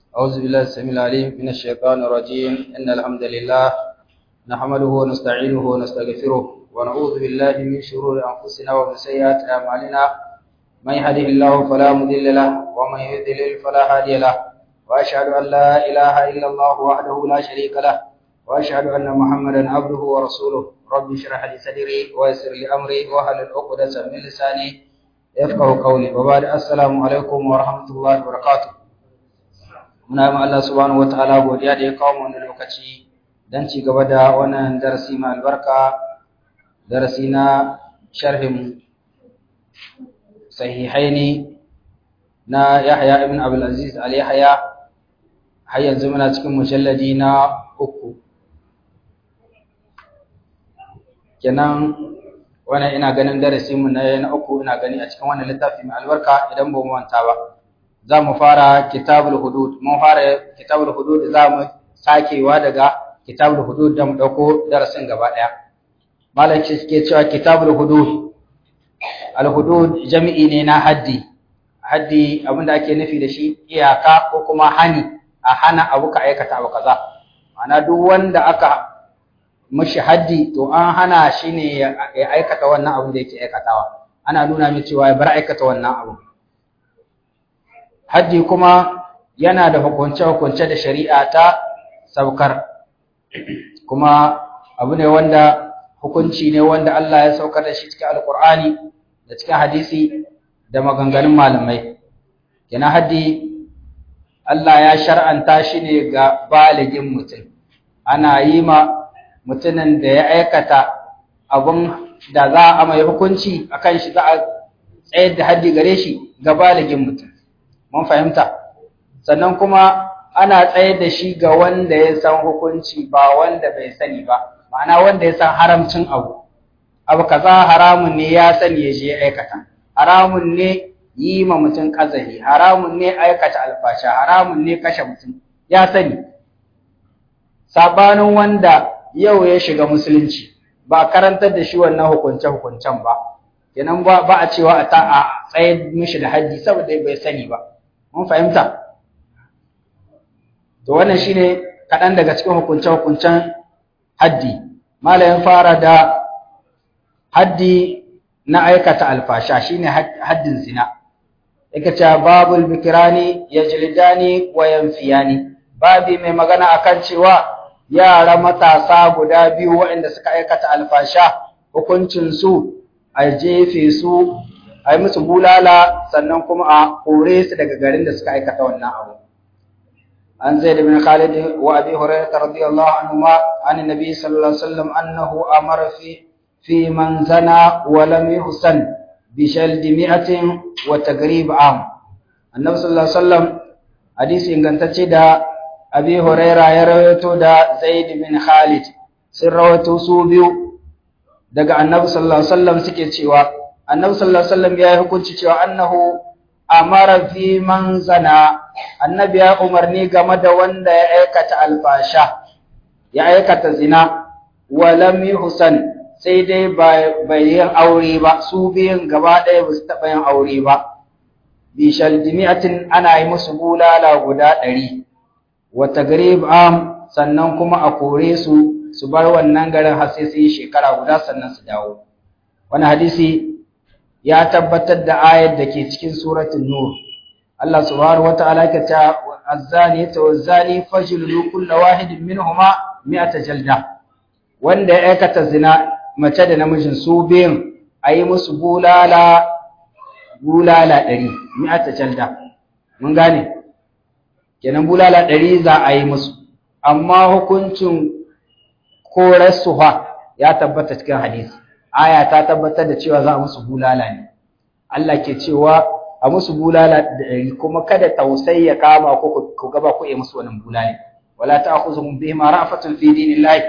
أعوذ بالله السميع العليم من الشيطان الرجيم إن الحمد لله نحمده ونستعينه ونستغفره ونعوذ بالله من شرور أنفسنا ومن سيئات أعمالنا من يهده الله فلا مضل له ومن يضلل فلا هادي له وأشهد أن لا إله إلا الله وحده لا شريك له وأشهد أن محمدا عبده ورسوله رب اشرح لي صدري ويسر لي أمري واحلل عقدة من لساني يفقه قولي وبعد السلام عليكم ورحمة الله وبركاته muna yi Allah subhanahu wataala godiya da ya kawo mu wannan lokaci dan ci gaba da wannan darasi mai albarka darasi na sharhin sahihaini na Yahya ibn Abdul Aziz al Yahya har yanzu muna cikin mujalladi na uku kenan wannan ina ganin darasi mu na na uku ina gani a cikin wannan littafi mai albarka idan ba mu manta ba za mu fara kitabul hudud mun fara kitabul hudud za mu sakewa daga kitabul hudud da mu dauko darasin gaba daya malam ce suke cewa kitabul hudud al hudud jami'i ne na haddi haddi abinda ake nufi da shi iyaka ko kuma hani a hana abu ka aikata abu kaza ma'ana duk wanda aka mishi haddi to an hana shi ne ya aikata wannan abin da yake aikatawa ana nuna mai cewa ya bar aikata wannan abu haddi kuma yana da hukunce-hukunce da shari'a ta saukar kuma abu ne wanda hukunci ne wanda Allah ya saukar da shi cikin alkur'ani da cikin hadisi da maganganun malamai yana haddi Allah ya shar'anta shi ne ga baligin mutum ana yi ma mutumin da ya aikata abun da za a mai hukunci akan shi za a tsayar da haddi gare shi ga baligin mutum mun fahimta sannan kuma ana tsayar da shi ga wanda ya san hukunci ba wanda bai sani ba ma'ana wanda ya san haramcin abu abu kaza haramun ne ya sani ya je aikata haramun ne yi ma mutum kazahi haramun ne aikata alfasha haramun ne kashe mutum ya sani sabanin wanda yau ya shiga musulunci ba karantar da shi wannan hukunce hukuncen ba kenan ba a cewa a ta a tsayar mishi da haddi saboda bai sani ba mun fahimta to wannan shine kaɗan daga cikin hukunce-hukuncen haddi malayin fara da haddi na aikata alfasha shine haddin zina yake cewa babul bikirani yajlidani wa yanfiyani babi mai magana akan cewa yara matasa guda biyu waɗanda suka aikata alfasha hukuncin su a jefe su a yi musu bulala sannan kuma a kore su daga garin da suka aikata wannan abu an zai da bin khalid wa abi hurairah radiyallahu anhu ma an nabi sallallahu alaihi wasallam annahu amara fi fi man zana wa lam yuhsan bi shald mi'atin wa tagrib am annabi sallallahu alaihi wasallam hadisi ingantacce da abi hurairah ya rawaito da zaid bin khalid sun rawaito su biyu daga annabi sallallahu alaihi wasallam suke cewa annabi sallallahu alaihi wasallam ya yi hukunci cewa annahu amara fi man zana annabi ya umarni game da wanda ya aikata alfasha ya aikata zina wa lam yuhsan sai dai bai yin aure ba su biyun gaba ɗaya ba su taɓa yin aure ba bi shaldimiyatin ana yi musu bulala guda ɗari wa tagrib am sannan kuma a kore su su bar wannan garin har sai su yi shekara guda sannan su dawo wani hadisi ya tabbatar da ayar da ke cikin suratul nur Allah subhanahu wataala ke ta azzani ta wazani fajlulu kull wahidin minhuma mi'ata jalda wanda ya aikata zina mace da namijin su biyun ayi musu bulala bulala ɗari mi'ata jalda mun gane kenan bulala ɗari za a yi musu amma hukuncin korarsuwa ya tabbata cikin hadisi aya ta tabbatar da cewa za a musu bulala ne Allah ke cewa a musu bulala da kuma kada tausayi ya kama ku ku gaba ku yi musu wannan bulala wala ta'khuzuhum bihima ra'fatun fi dinillahi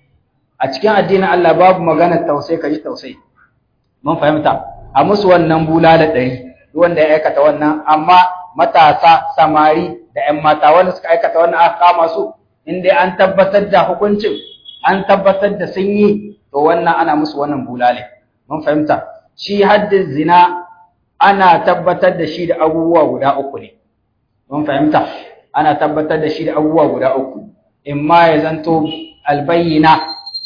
a cikin addinin Allah babu magana tausayi kaji tausayi mun fahimta a musu wannan bulala ɗari wanda ya aikata wannan amma matasa samari da ƴan mata wanda suka aikata wannan aka kama su in dai an tabbatar da hukuncin an tabbatar da sun yi to wannan ana musu wannan bulale mun fahimta shi haddin zina ana tabbatar da shi da abubuwa guda uku ne mun fahimta ana tabbatar da shi da abubuwa guda uku imma ya zanto albayyina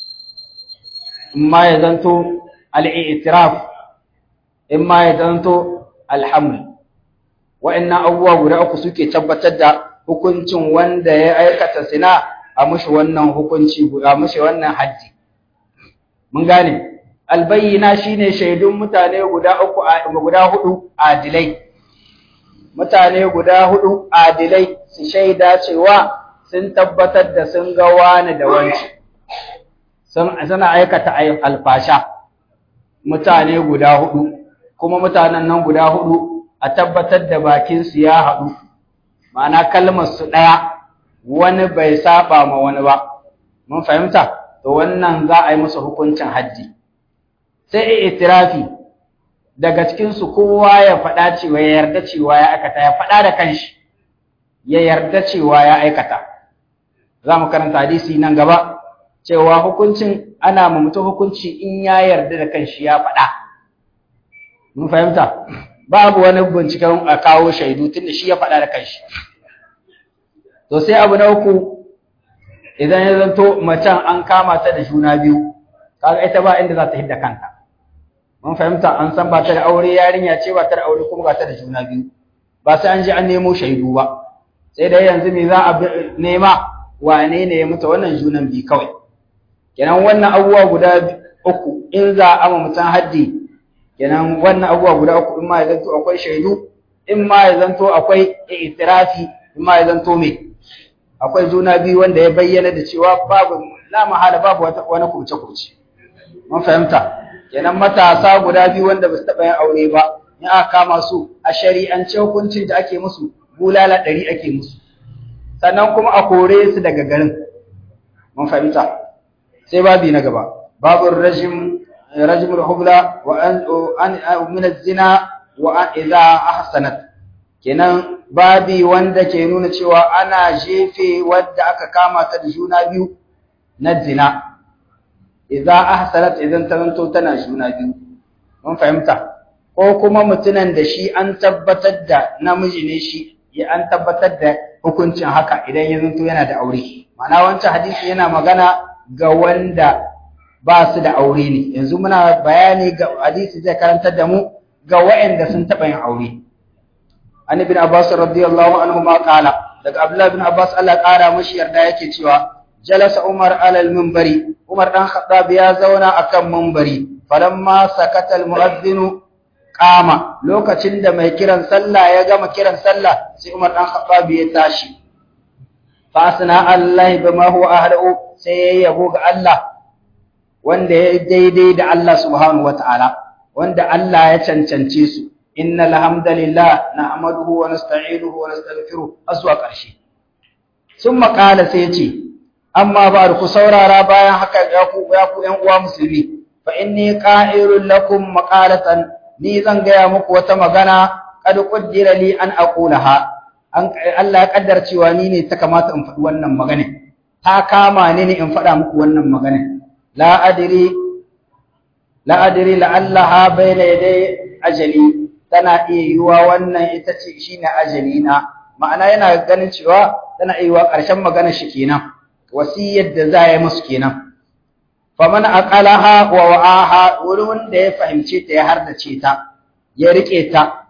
imma ya zanto al-i'tiraf imma ya zanto alhaml wa'annan abubuwa guda uku suke tabbatar da hukuncin wanda ya aikata zina a mushi wannan hukunci a mushi wannan haddi mun gane albayyina shine shaidun mutane guda uku guda hudu adilai mutane guda hudu adilai su shaida cewa sun tabbatar da sun ga wani da wanci sun suna aikata alfasha mutane guda hudu kuma mutanen nan guda hudu a tabbatar da bakin su ya haɗu ma'ana kalmar su ɗaya wani bai saba ma wani ba mun fahimta to wannan za a yi musu hukuncin haddi sai itirafi daga cikin su kowa ya faɗa cewa ya yarda cewa ya aikata ya faɗa da kanshi ya yarda cewa ya aikata za mu karanta hadisi nan gaba cewa hukuncin ana ma mutum hukunci in ya yarda da kanshi ya faɗa mun fahimta babu wani binciken a kawo shaidu tunda shi ya faɗa da kanshi to sai abu na uku idan ya zanto macen an kama ta da juna biyu kaga ita ba inda za ta hidda kanta mun fahimta an san ba ta da aure yarinya ce ba ta da aure kuma ba ta da juna biyu ba sai an je an nemo shaidu ba sai dai yanzu me za a nema wane ne ya mutu wannan junan bi kawai kenan wannan abubuwa guda uku in za a ma mutum haddi kenan wannan abubuwa guda uku in ma ya zanto akwai shaidu in ma ya zanto akwai itirafi in ma ya zanto me akwai juna biyu wanda ya bayyana da cewa babu la mahala babu wani kurce kurce mun fahimta kenan matasa guda biyu wanda ba su taɓa yin aure ba in aka kama su a shari'ance hukuncin da ake musu bulala ɗari ake musu sannan kuma a kore su daga garin mun fahimta sai babi na gaba babu rajim rajim hubla wa an min zina wa an idza ahsanat kenan babi wanda ke nuna cewa ana jefe wadda aka kama ta da juna biyu na zina idza ahsanat idan ta zanto tana juna biyu mun fahimta ko kuma mutunan da shi an tabbatar da namiji ne shi ya an tabbatar da hukuncin haka idan ya zanto yana da aure ma'ana wancan hadisi yana magana ga wanda ba su da aure ne yanzu muna bayani ga hadisi zai karantar da mu ga waɗanda sun taɓa yin aure an ibn abbas radiyallahu anhu ma qala daga abdullah ibn abbas Allah ƙara mashi yarda yake cewa jalasa umar alal minbari umar dan khattab ya zauna akan minbari falamma sakata al muadhdhin qama lokacin da mai kiran sallah ya gama kiran sallah sai umar dan khattab ya tashi fa asna allah bima huwa ahlu sai ya yabo ga Allah wanda ya daidai da Allah subhanahu wataala wanda Allah ya cancance su innal hamdalillah nahmaduhu wa nasta'inuhu wa nastaghfiruh aswa karshe summa qala sai yace amma ba ku saurara bayan haka ya ku ya ku ƴan uwa musulmi fa inni qa'irul lakum maqalatan ni zan gaya muku wata magana kad qaddira li an aqulaha an Allah ya kaddar cewa ni ne ta kamata in faɗi wannan magana ta kama ni ne in faɗa muku wannan magana la adri la adri la'allaha bayna yaday ajali tana iya yiwa wannan ita ce shine ajali na ma'ana yana ganin cewa tana iya yiwa ƙarshen magana shi kenan wasiyar da za ya musu kenan faman aqalaha wa wa'aha wurin da ya fahimce ta ya hardace ta ya rike ta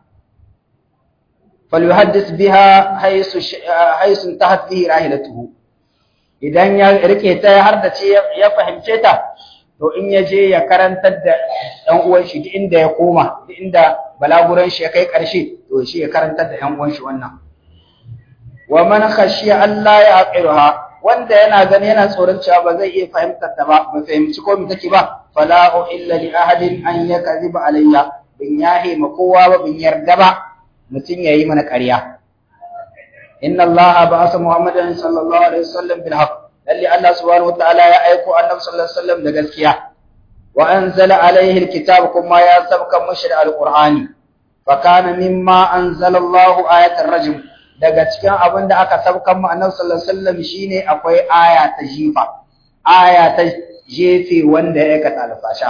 falyuhaddis biha haythu haythu tahat bihi rahilatuhu idan ya rike ta ya hardace ya fahimce ta to in ya je ya karantar da ɗan uwan shi duk inda ya koma duk inda balaguran shi ya kai ƙarshe to shi ya karantar da ɗan uwan shi wannan wa man khashiya Allah ya aqiruha wanda yana gani yana tsoron cewa ba zai iya fahimtar ta ba ba fahimci ko me take ba fala illa li ahadin an yakziba alayya bin yahi ma kowa ba bin yarda ba mutun yayi mana ƙarya inna allaha ba'atha muhammadan sallallahu alaihi wasallam bil haqq lalle allah subhanahu wataala ya aiko annabi sallallahu alaihi wasallam da gaskiya wa anzala alaihi alkitab kuma ya sabka mushi da alqur'ani fa kana mimma anzala allah ayatul rajm daga cikin abin da aka sabkan mu annabi sallallahu alaihi wasallam shine akwai aya ta jifa aya ta jefe wanda ya aikata alfasha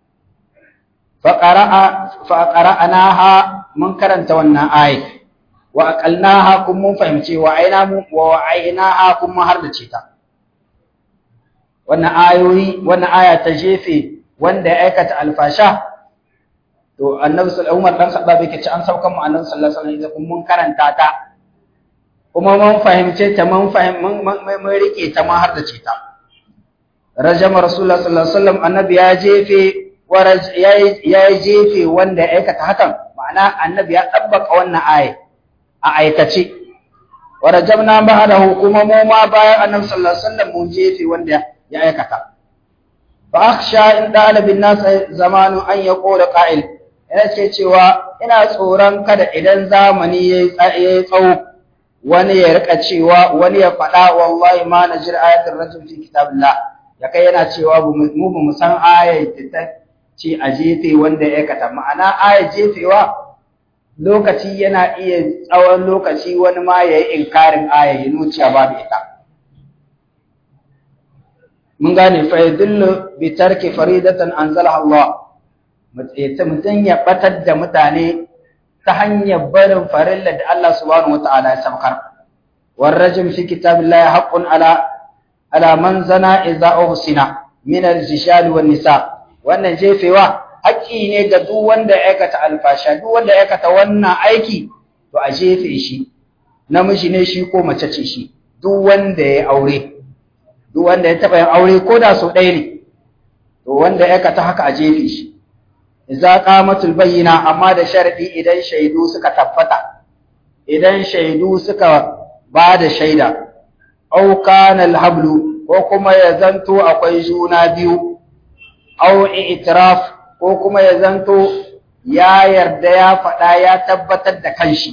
fa qara'a fa qara'naha mun karanta wannan aya wa aqalnaha kun mun fahimce wa aina mu wa ainaha kun mun har da ce ta wannan ayoyi wannan aya ta jefe wanda ya aikata alfasha to annabi sallallahu Umar dan Khattab yake ci an saukan mu annabi sallallahu alaihi wasallam mun karanta ta kuma mun fahimce ta mun fahim mun rike ta ma har da ce ta rajama rasulullah sallallahu alaihi wasallam annabi ya jefe ya jefe wanda ya aikata hakan ma'ana annabi ya tabbaka wannan aya a aikace wa rajamna ba'dahu kuma mu ma bayan annabi sallallahu alaihi wasallam mun jefe wanda ya aikata fa akhsha in dala bin nas zamanu an yaqula qa'il ina ce cewa ina tsoron kada idan zamani yayi tsawo wani ya rika cewa wani ya faɗa wallahi ma najir ayatul rajul fi kitabillah ya kai yana cewa mu ba mu san ayar da ta ce a jefe wanda ya aikata ma'ana ayar jefewa lokaci yana iya tsawon lokaci wani ma ya yi inkarin ayar ya nuciya babu ita mun gane fa yadullu bi tarki faridatan anzalaha Allah mutum ya batar da mutane ta hanyar barin farilla da Allah subhanahu wataala ya sabkar warrajim fi kitabillahi haqqun ala ala man zana idza uhsina min al-jishal wan nisa wannan jefewa haƙƙi ne ga duk wanda ya aikata alfasha duk wanda ya aikata wannan aiki to a jefe shi namiji ne shi ko mace ce shi duk wanda ya aure duk wanda ya taba yin aure ko da sau ɗaya ne to wanda ya aikata haka a jefe shi idza qamatul bayyina amma da sharadi idan shaidu suka tabbata idan shaidu suka ba da shaida au kana alhablu ko kuma ya zanto akwai juna biyu au i'tiraf ko kuma ya zanto ya yarda ya faɗa ya tabbatar da kanshi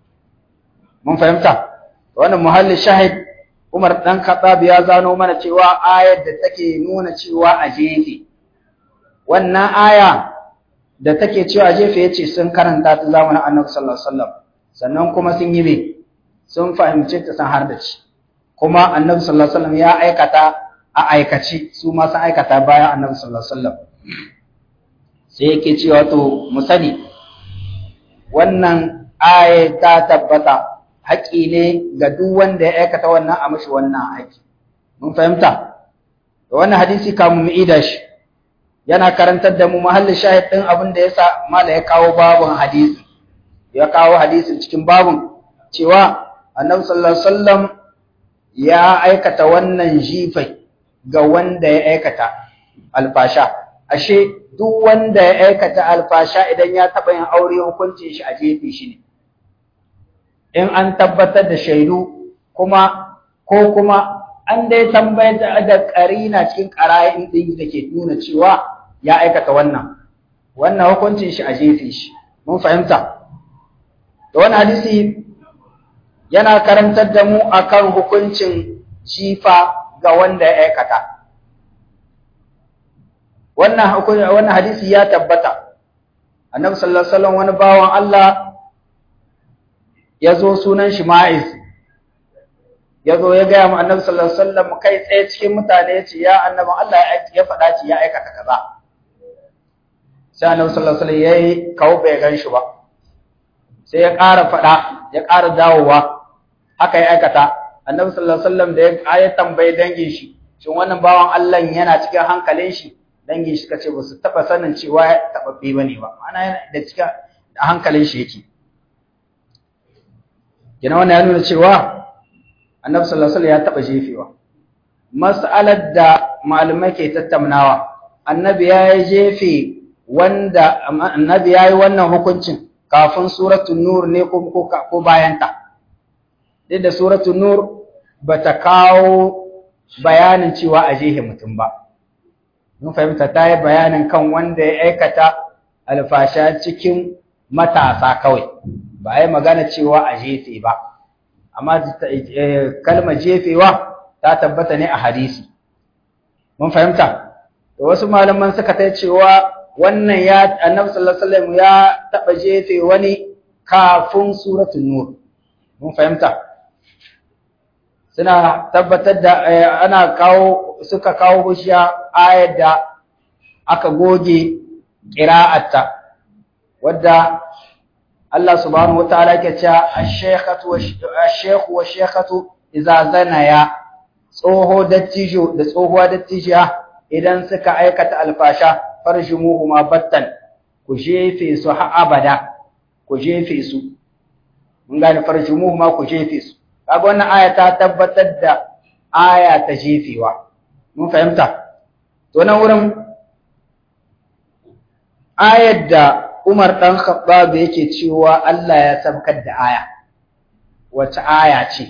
mun fahimta wannan muhalli shahid Umar dan Khattab ya zano mana cewa ayar da take nuna cewa a jefe wannan aya da take cewa jefe yace sun karanta ta zamanin Annabi sallallahu alaihi wasallam sannan kuma sun yi me sun fahimce ta san har da ci kuma Annabi sallallahu alaihi wasallam ya aikata a aikaci su ma sun aikata bayan Annabi sallallahu alaihi wasallam sai yake cewa to mu sani wannan aya ta tabbata haƙi ne ga duk wanda ya aikata wannan a mashi wannan aiki mun fahimta da wannan hadisi kamun mu ida shi yana karantar da mu mahallin shahid din abin da yasa mala ya kawo babun hadisi ya kawo hadisin cikin babun cewa annabi sallallahu alaihi wasallam ya aikata wannan jifai ga wanda ya aikata alfasha ashe duk wanda ya aikata alfasha idan ya taɓa yin aure hukuncin shi a jefe shi ne in an tabbatar da shaidu kuma ko kuma an dai tambayar da ƙarina cikin ƙara'in ɗin da ke nuna cewa ya aikata wannan wannan hukuncin shi a jefe shi mun fahimta da wani hadisi yana karantar da mu akan hukuncin jifa ga wanda ya aikata wannan wannan hadisi ya tabbata annabi sallallahu alaihi wasallam wani bawan Allah ya zo sunan shi Ma'iz ya zo ya gaya mu annabi sallallahu alaihi wasallam kai tsaye cikin mutane ya ce ya annabi Allah ya faɗa ci ya aikata kaza sai annabi sallallahu alaihi wasallam yayi kawo bai gan shi ba sai ya ƙara faɗa ya ƙara dawowa haka ya aikata annabi sallallahu alaihi wasallam da ya tambayi dangin shi shin wannan bawan Allah yana cikin hankalin shi dangin shi kace ba su taba sanin cewa tababbe bane ba ana yana da cikin hankalin shi yake kina wannan ya nuna cewa annabi sallallahu alaihi wasallam ya taba jefewa mas'alar da malamai ke tattaunawa annabi ya jefe wanda annabi ya yi wannan hukuncin kafin suratul nur ne ko ko bayanta duk da suratul nur bata kawo bayanin cewa a jehe mutum ba mun fahimta ta yi bayanin kan wanda ya aikata alfasha cikin matasa kawai ba a yi magana cewa a jefe ba amma kalmar jefewa ta tabbata ne a hadisi mun fahimta da wasu malaman suka ta cewa wannan ya annabi sallallahu alaihi wasallam ya taba jefe wani kafin suratul nur mun fahimta suna tabbatar da ana kawo suka kawo hujja ayar da aka goge qira'atta wadda Allah subhanahu wataala ke cewa ash-shaykhatu wash-shaykhu wash-shaykhatu idza zanaya tsoho dattijo da tsohuwa dattijiya idan suka aikata alfasha farjumuhuma battan ku jefe su har abada ku jefe su mun gane farjumuhuma ku jefe su kaga wannan aya ta tabbatar da aya ta jefewa mun fahimta to nan wurin ayar da Umar dan Khattab yake cewa Allah ya sabkar da aya wace aya ce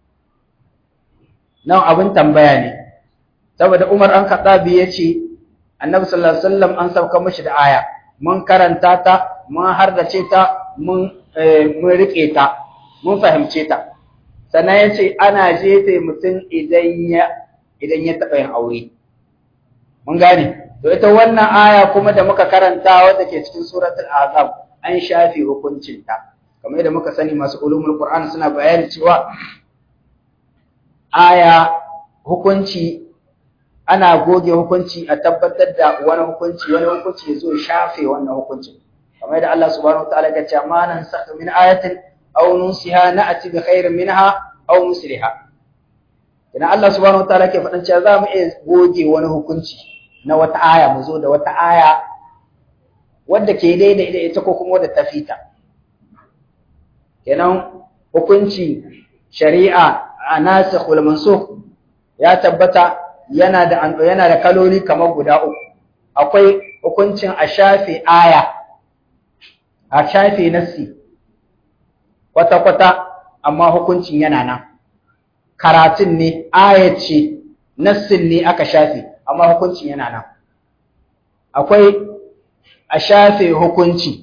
nan abin tambaya ne saboda Umar dan Khattab yace Annabi sallallahu alaihi wasallam an sauka mishi da aya mun karanta ta mun hardace ta mun mun rike ta mun fahimce ta sannan yace ana jefe mutum idan ya idan ya taba yin aure mun gane to ita wannan aya kuma da muka karanta wadda ke cikin suratul azab an shafe hukuncin ta kamar yadda muka sani masu ulumul qur'an suna bayani cewa aya hukunci ana goge hukunci a tabbatar da wani hukunci wani hukunci ya zo shafe wannan hukuncin kamar yadda Allah subhanahu wataala ya ce ma nan sakh min ayatin aw nunsiha na'ti bi khairin minha aw musliha idan Allah subhanahu wataala ke faɗan cewa za mu iya goge wani hukunci na wata aya mu zo da wata aya wadda ke daidai da ita ko kuma wadda ta fita kenan hukunci shari'a a nasikh wal mansukh ya tabbata yana da yana da kaloli kamar guda uku akwai hukuncin a shafe aya a shafe nassi kwata kwata amma hukuncin yana nan karatun ne aya ce nassin ne aka shafe amma hukuncin yana nan akwai a shafe hukunci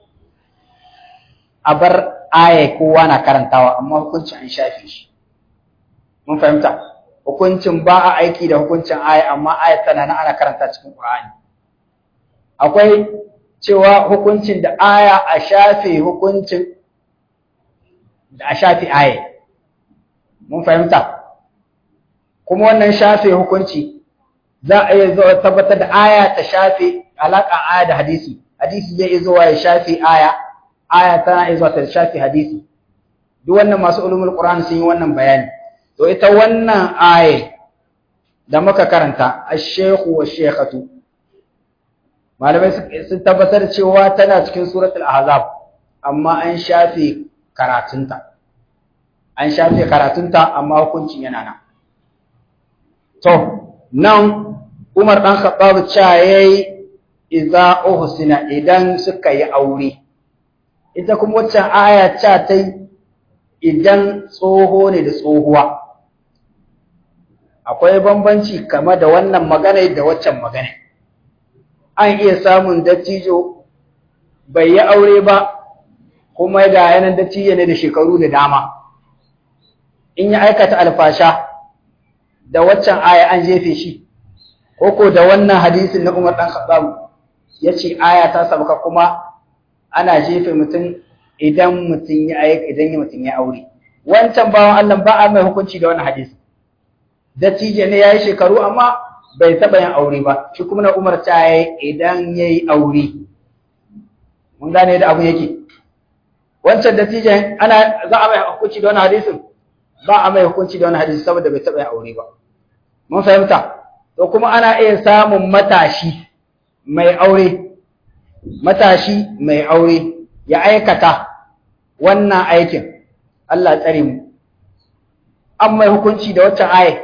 a bar aya kowa na karantawa amma hukuncin an shafe shi mun fahimta hukuncin ba a aiki da hukuncin aya amma aya tana nan ana karanta cikin Qur'ani akwai cewa hukuncin da aya a shafe hukuncin da a shafe aya mun fahimta kuma wannan shafe hukunci za a iya zo tabbatar da aya ta shafe alaka aya da hadisi hadisi zai zo ya shafe aya aya tana iya zuwa ta shafe hadisi duk wannan masu ulumul Qur'an sun yi wannan bayani to ita wannan aya da muka karanta ash-shaykhu wash-shaykhatu malamai sun tabbatar cewa tana cikin suratul ahzab amma an shafe karatunta an shafe karatunta amma hukuncin yana nan to nan Umar dan Khattab cha yayi idza uhsina idan suka yi aure ita kuma waccan aya cha tai idan tsoho ne da tsohuwa akwai bambanci kama da wannan magana da waccan magana an iya samun dattijo bai yi aure ba kuma ga yanan dattijo ne da shekaru da dama in ya aikata alfasha da waccan aya an jefe shi koko da wannan hadisin na Umar dan Khattab yace aya ta sabaka kuma ana jefe mutum idan mutum ya aika idan mutum ya aure wancan bawan Allah ba a mai hukunci da wannan hadisi dattijo ne yayi shekaru amma bai taba yin aure ba shi kuma na Umar ta yi idan yayi aure mun gane da abu yake wancan dattijan ana za a mai hukunci da wannan hadisin ba a mai hukunci da wannan hadisi saboda bai taba yin aure ba mun fahimta to kuma ana iya samun matashi mai aure matashi mai aure ya aikata wannan aikin Allah tsare mu an mai hukunci da waccan aya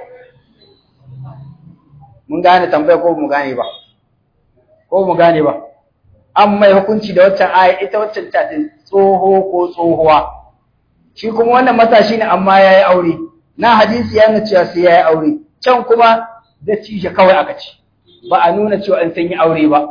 mun gane tambaya ko mu gane ba ko mu gane ba an mai hukunci da waccan aya ita waccan ta tsoho ko tsohuwa shi kuma wannan matashi ne amma yayi aure na hadisi ya nuna cewa sai yayi aure can kuma da cije kawai aka ci ba a nuna cewa an san yi aure ba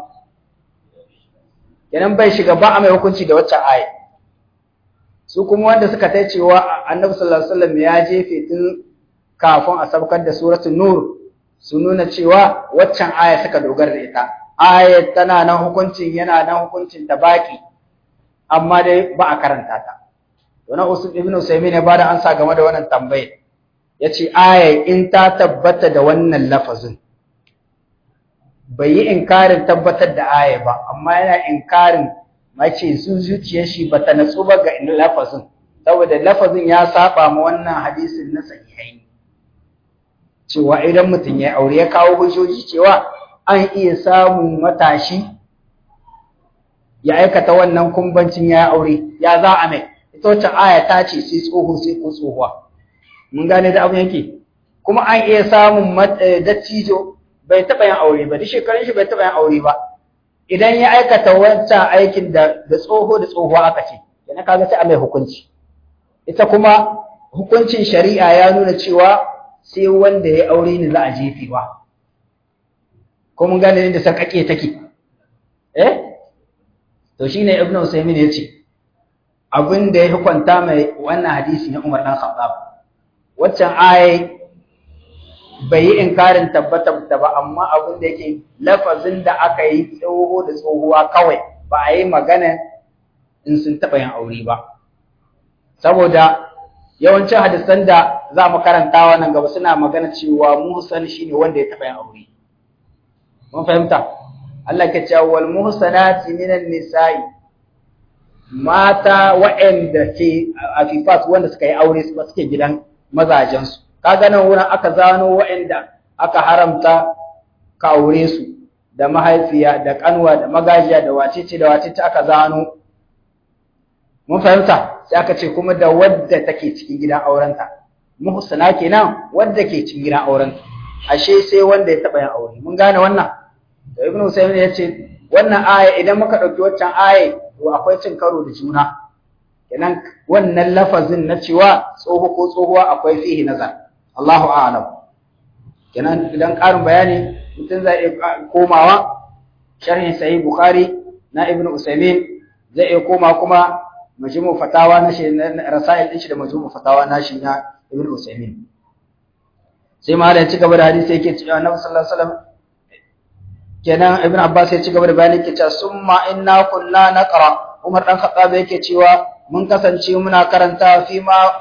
kenan bai shiga ba a mai hukunci da waccan aya su kuma wanda suka tai cewa annabi sallallahu alaihi wasallam ya jefe tun kafin a sabkar da suratul nur su nuna cewa waccan aya suka dogara da ita aya tana nan hukuncin yana nan hukuncin ta baki amma dai ba a karanta ta to na usul ibnu usaymin ya bada ansa game da wannan tambayar yace aya in ta tabbata da wannan lafazin bai yi inkarin tabbatar da aya ba amma yana inkarin mace su zuciyar shi bata natsu ba ga lafazin saboda lafazin ya saba ma wannan hadisin na sahihai cewa idan mutum ya aure ya kawo hujjoji cewa an iya samun matashi ya aikata wannan kumbancin ya aure ya za a mai ita wacce aya ta ce sai tsoho sai ko tsohuwa mun gane da abin yake kuma an iya samun dattijo bai taɓa yin aure ba duk shekarun shi bai taɓa yin aure ba idan ya aikata wancan aikin da da tsoho da tsohuwa aka ce yana kaga sai a mai hukunci ita kuma hukuncin shari'a ya nuna cewa sai wanda ya aure ne za a jefe ba ko mun gane da sakake take eh to shine ibnu usaymin yace abin da ya hukunta mai wannan hadisi na Umar dan Khattab waccan ayi bai yi inkarin tabbatar da ba amma abin da yake lafazin da aka yi tsoho da tsohuwa kawai ba a yi magana in sun taɓa yin aure ba saboda yawancin hadisan da za mu karanta wannan gaba suna magana cewa muhsan shine wanda ya taɓa yin aure mun fahimta Allah ke cewa wal muhsanati minan nisa'i mata waɗanda ke afifat wanda suka yi aure su suke gidan mazajensu kaga nan wurin aka zano waɗanda aka haramta ka aure su da mahaifiya da kanwa da magajiya da wacece da wacece aka zano mun fahimta sai aka ce kuma da wadda take cikin gidan aurenta muhsana kenan wadda ke cikin gidan aurenta ashe sai wanda ya taba yin aure mun gane wannan da ibnu usaymin ya ce wannan aya idan muka dauki waccan aya to akwai cin karo da juna kenan wannan lafazin na cewa tsoho ko tsohuwa akwai fihi nazar Allahu a'lam kenan idan ƙarin bayani mutum zai iya komawa sharhin sahih bukhari na ibnu usaymin zai iya koma kuma majmu fatawa na shi rasail din shi da majmu fatawa na shi na ibnu usaymin sai ma da ci gaba da hadisi yake cewa annabi sallallahu alaihi wasallam kenan ibnu abbas ya ci gaba da bayani yake cewa summa inna kunna naqra umar dan khattab yake cewa mun kasance muna karanta fi ma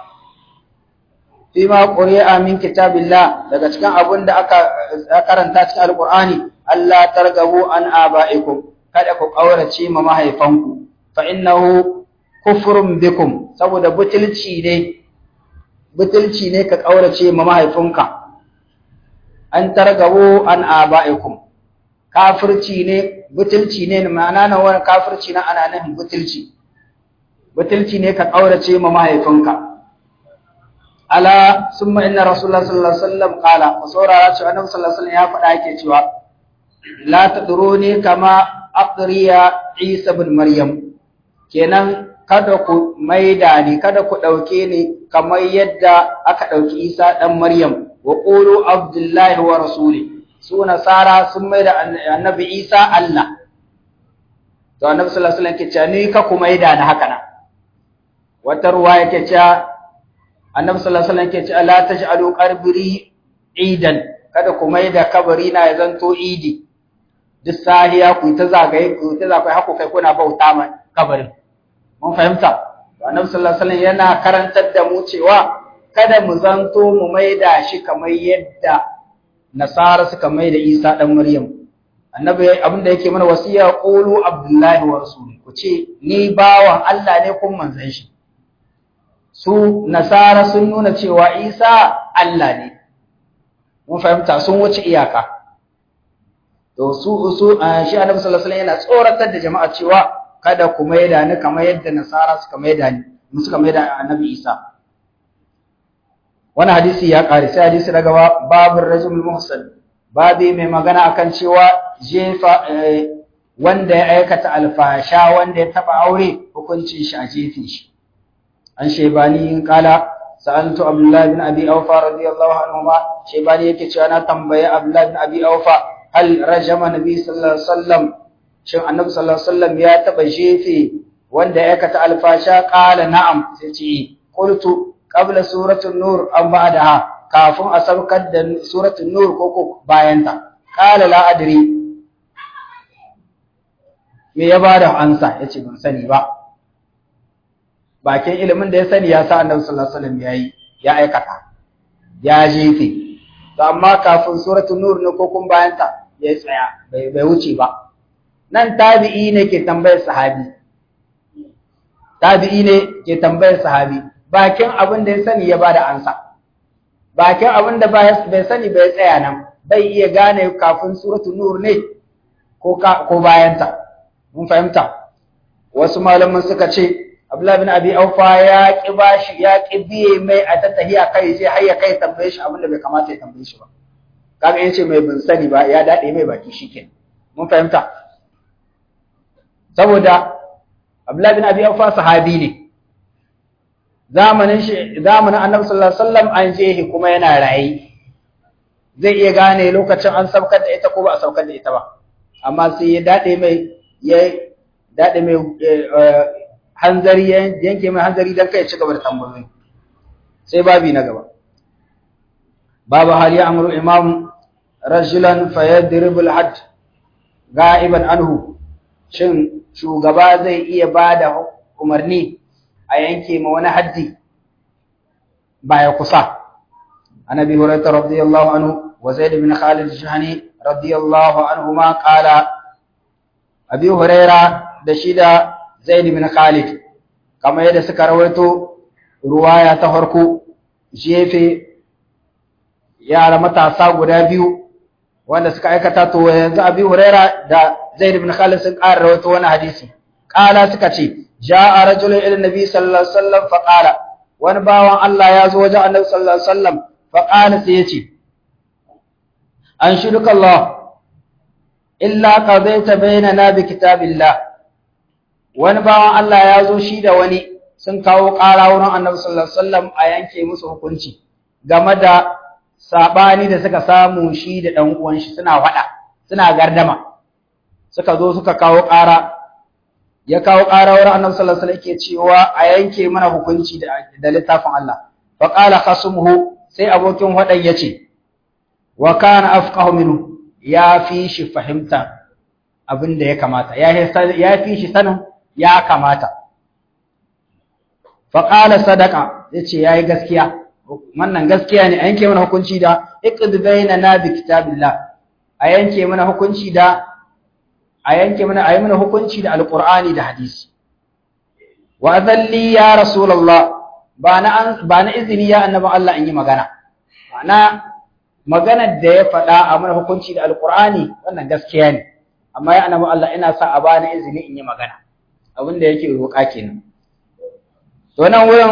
fima quri'a min kitabillah daga cikin abun da aka karanta cikin alqur'ani Allah targabu an aba'ikum kada ku kaurace ma mahaifanku fa innahu kufrun bikum saboda butulci ne butulci ne ka kaurace ma mahaifinka an targabu an aba'ikum kafirci ne butulci ne ma'ana na wani kafirci na ana nufin butulci butulci ne ka kaurace ma mahaifinka ala summa inna rasulullah sallallahu alaihi wasallam qala ku saurara cewa annabi sallallahu alaihi wasallam ya faɗa yake cewa la tadruni kama aqriya isa ibn maryam kenan kada ku maida ni kada ku dauke ni kamar yadda aka dauki isa dan maryam wa qulu abdullahi wa rasuli su nasara sun maida annabi isa allah to annabi sallallahu alaihi wasallam ke cewa ni ka ku maida ni haka nan wata ruwa yake cewa annabi sallallahu alaihi wasallam ke cewa la taj'alu qabri idan kada ku mai da kabari na ya zanto idi duk sahiya ku ta zagaye ku ta zagaye haku kai kuna bauta ma kabarin mun fahimta annabi sallallahu alaihi wasallam yana karantar da mu cewa kada mu zanto mu mai da shi kamar yadda nasara suka mai da Isa dan Maryam annabi abinda yake mana wasiya qulu abdullahi wa rasuli ku ce ni bawan Allah ne kun manzon shi su nasara sun nuna cewa isa Allah ne mun fahimta sun wuce iyaka to su su shi annabi sallallahu alaihi wasallam yana tsoratar da jama'a cewa kada ku maida ni kamar yadda nasara suka maida ni mu suka maida annabi isa wannan hadisi ya kare sai hadisi daga babur rajul muhsan babi mai magana akan cewa jefa wanda ya aikata alfasha wanda ya taba aure hukuncin shi a jefe shi an shaibani kala sa'altu abdullahi bin abi awfa radiyallahu anhuma shaibani yake cewa na tambaye abdullahi bin abi awfa hal rajama nabi sallallahu alaihi wasallam shin annabi sallallahu alaihi wasallam ya taba jefe wanda ya aikata alfasha qala na'am sai ce qultu qabla suratul nur am ba'daha kafin a saukar da suratul nur ko ko bayan ta qala la adri me ya bada ansa yace ban sani ba bakin ilimin da ya sani ya sa annabi sallallahu alaihi wasallam yayi ya aikata ya jefe to amma kafin suratul nur ne ko kun bayanta ya tsaya bai bai wuce ba nan tabi'i ne ke tambayar sahabi tabi'i ne ke tambayar sahabi bakin abin da ya sani ya bada ansa bakin abin da bai sani bai tsaya nan bai iya gane kafin suratu nur ne ko ko bayanta mun fahimta wasu malaman suka ce Abdullah bin Abi Aufa ya ki bashi ya ki biye mai a tattahiya kai je har ya kai tambaye shi abin da bai kamata ya tambaye shi ba kaga yace mai bin sani ba ya dade mai baki shikenan mun fahimta saboda Abdullah bin Abi Aufa sahabi ne zamanin shi zamanin Annabi sallallahu alaihi wasallam an je kuma yana rayi zai iya gane lokacin an saukar da ita ko ba a saukar da ita ba amma sai ya dade mai ya dade mai hanzari yanke mai hanzari dan kai ci gaba da tambayoyi sai babi na gaba babu hal ya amru imam rajulan fayadribu al-hadd ga'iban anhu shin shugaba zai iya bada umarni a yanke ma wani haddi baya kusa annabi hurairah radiyallahu anhu wa zaid bin khalid al-shahani radiyallahu anhuma qala abi hurairah da shida zaid bin khalid kamar yadda suka rawaito ruwaya ta farko jefe yara matasa guda biyu wanda suka aikata to yanzu abi huraira da zaid bin khalid sun ƙara rawaito wani hadisi qala suka ce ja'a rajulun ila nabi sallallahu alaihi wasallam fa qala wani bawan Allah ya zo wajen annabi sallallahu alaihi wasallam fa qala sai yace an shuduka Allah illa qadaita bainana bi kitabillah wani bawan Allah ya zo shi da wani sun kawo ƙara wurin annabi sallallahu alaihi wasallam a yanke musu hukunci game da sabani da suka samu shi da dan uwan shi suna faɗa suna gardama suka zo suka kawo ƙara ya kawo ƙara wurin annabi sallallahu alaihi wasallam yake cewa a yanke mana hukunci da da littafin Allah fa qala khasmuhu sai abokin wadan yace wa kana afqahu minhu ya fi shi fahimta abin da ya kamata ya fi shi sanin ya kamata fa qala sadaqa yace yayi gaskiya wannan gaskiya ne a yanke mana hukunci da iqd bainana bi kitabillah a yanke mana hukunci da a yanke mana ayi mana hukunci da alqur'ani da hadisi wa adalli ya rasulullah ba na ba na izini ya annabi Allah in yi magana ma'ana maganar da ya faɗa a mana hukunci da alqur'ani wannan gaskiya ne amma ya annabi Allah ina sa a bani izini in yi magana abin da yake roƙa kenan to nan wurin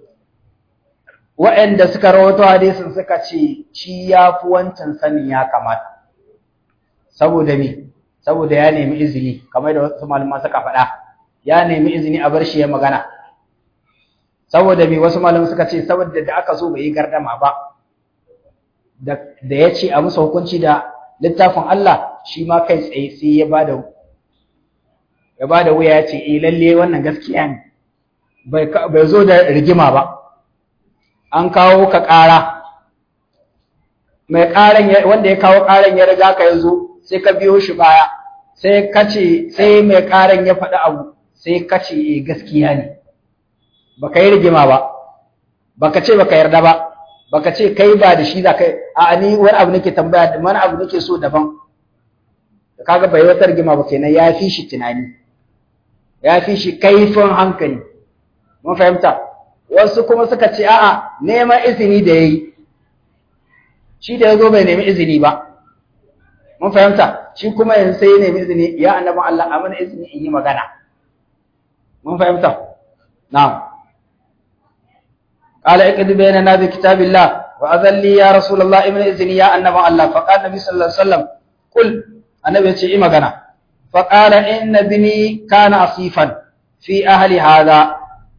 waɗanda suka rawato hadisin suka ce shi ya fi wancan sanin ya kamata saboda me saboda ya nemi izini kamar da wasu malaman suka faɗa ya nemi izini a bar shi ya magana saboda me wasu malaman suka ce saboda da aka so bai yi gardama ba da ya ce a musu hukunci da littafin Allah shi ma kai tsaye sai ya bada ya bada wuya ya ce eh lalle wannan gaskiya ne bai bai zo da rigima ba an kawo ka ƙara mai ƙaran wanda ya kawo ƙaran ya riga ka yazo sai ka biyo shi baya sai ka ce sai mai ƙaran ya faɗi abu sai ka ce eh gaskiya ne baka yi rigima ba baka ce baka yarda ba baka ce kai ba da shi za kai a ni wani abu nake tambaya wani abu nake so daban kaga bai wata rigima ba kenan ya fi shi tunani ya fi shi kaifin hankali mun fahimta wasu kuma suka ce a'a neman izini da yayi shi da yazo bai nemi izini ba mun fahimta shi kuma yanzu sai ya nemi izini ya annabi Allah a mana izini in yi magana mun fahimta na'am قال اقد بيننا بكتاب الله وأذن لي يا رسول الله ابن إذني يا أنما الله فقال النبي صلى الله عليه وسلم قل النبي يتي إما غنا فقال إن ابني كان أصيفا في أهل هذا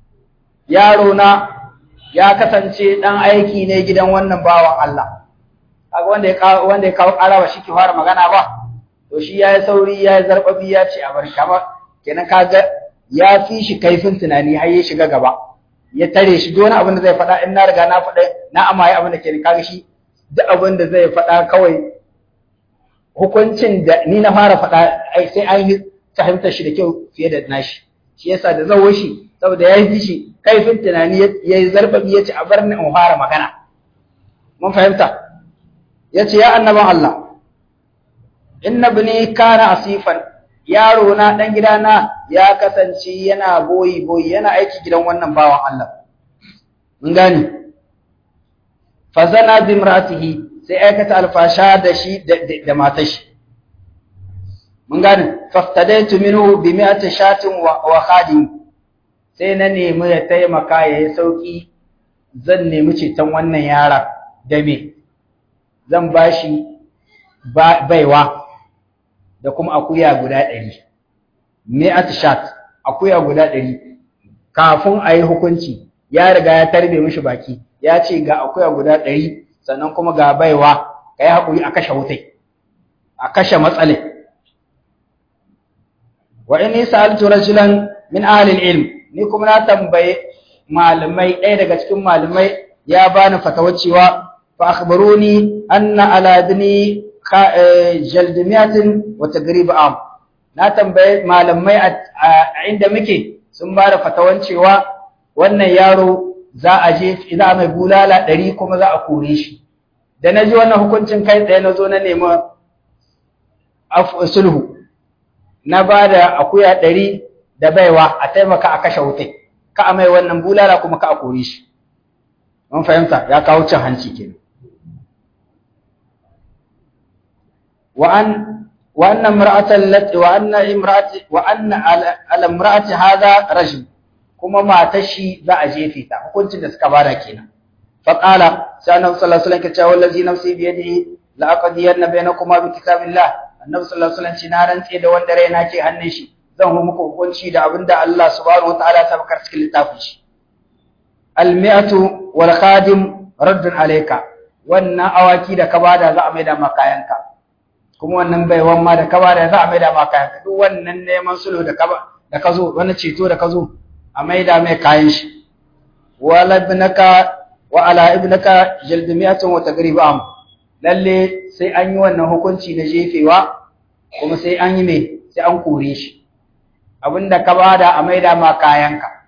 يارونا ya kasance dan aiki ne gidan wannan bawan Allah kaga wanda ya kawo wanda ya kawo ƙara ba shi ke fara magana ba to shi yayi sauri yayi zarbabi ya ce a bar kama kenan kaga ya fi shi kaifin tunani har ya shiga gaba ya tare shi duk wani abin da zai faɗa in na riga na faɗa na amaye abin da ke kaga shi duk abin da zai faɗa kawai hukuncin da ni na fara faɗa ai sai an yi fahimtar shi da kyau fiye da nashi shi yasa da zawo shi saboda ya yi shi kaifin tunani ya yi zarbabi ya ce a bar ni in fara magana mun fahimta ya ce ya annaban Allah inna bini kana asifan yaro na dan gidana ya kasance yana boyi boyi yana aiki gidan wannan bawan Allah mun gane fazana bi imratihi sai aikata alfasha da shi da matar shi mun gane faftadaitu minhu bi mi'ati shatin wa khadim sai na nemi ya taimaka ya yi sauki zan nemi ceton wannan yara da me zan bashi baiwa da kuma akuya guda ɗari mi'at shat akuya guda ɗari kafin a yi hukunci ya riga ya tarbe mishi baki ya ce ga akuya guda ɗari sannan kuma ga baiwa ka yi haƙuri a kashe wutai a kashe matsalai wa inni sa'altu rajulan min ahli ilm ni kuma na tambaye malamai ɗaya daga cikin malamai ya bani fatawa cewa fa akhbaruni anna ala dini jaldimiyatin wa tagrib am na tambaye malamai a inda muke sun ba da fatawan cewa wannan yaro za a je za a mai bulala ɗari kuma za a kore shi da na ji wannan hukuncin kai tsaye na zo na nemi sulhu na ba da akuya ɗari da baiwa a taimaka a kashe wutai ka a mai wannan bulala kuma ka a kore shi mun fahimta ya kawo cin hanci kenan وأن وأن امرأة التي وأن امرأة وأن على امرأة هذا رجل كما ما تشي ذا أجيفيتا وكنت تسكبارا كينا فقال سأنا صلى الله عليه وسلم كتاب الذي نفسي بيده لأقضين بينكما بكتاب الله النبي صلى الله عليه وسلم شنارا سيدا وندرينا كي هنشي zan hu muku hukunci da abinda Allah subhanahu wataala ya sabakar cikin littafin shi al-mi'atu wal khadim raddun alayka wannan awaki da ka bada za a maida ma kayanka kuma wannan baiwan ma da ka bada za a maida ma kayanka duk wannan neman sulhu da ka da ka zo wannan ceto da ka zo a maida mai kayan shi wala ibnaka wa ala ibnaka jalb mi'atun wa tagrib am lalle sai an yi wannan hukunci na jefewa kuma sai an yi me sai an kore shi abinda ka bada a maida ma kayanka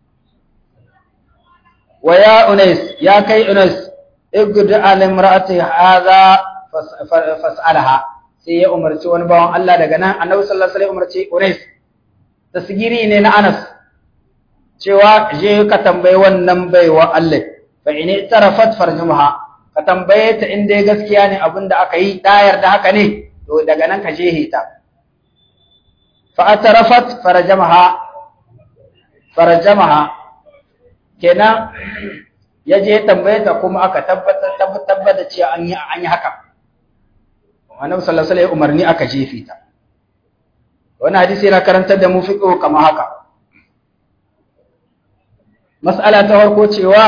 wa ya unais ya kai unais igdu al imra'ati hadha fas'alaha sai ya umarci wani bawan Allah daga nan annabi sallallahu alaihi wasallam umarci unais tasgiri ne na Anas cewa je ka tambayi wannan baiwa Allah fa in tarafat farjumha ka tambaye ta in dai gaskiya ne abinda aka yi ta yarda haka ne to daga nan ka je ta fa'atarafat farajamaha farajamaha kenan ya je tambaye ta kuma aka tabbatar tabbatar cewa an yi an yi haka annabi sallallahu alaihi wasallam umarni aka jefe ta wannan hadisi yana karantar da mu fiqh kamar haka mas'ala ta farko cewa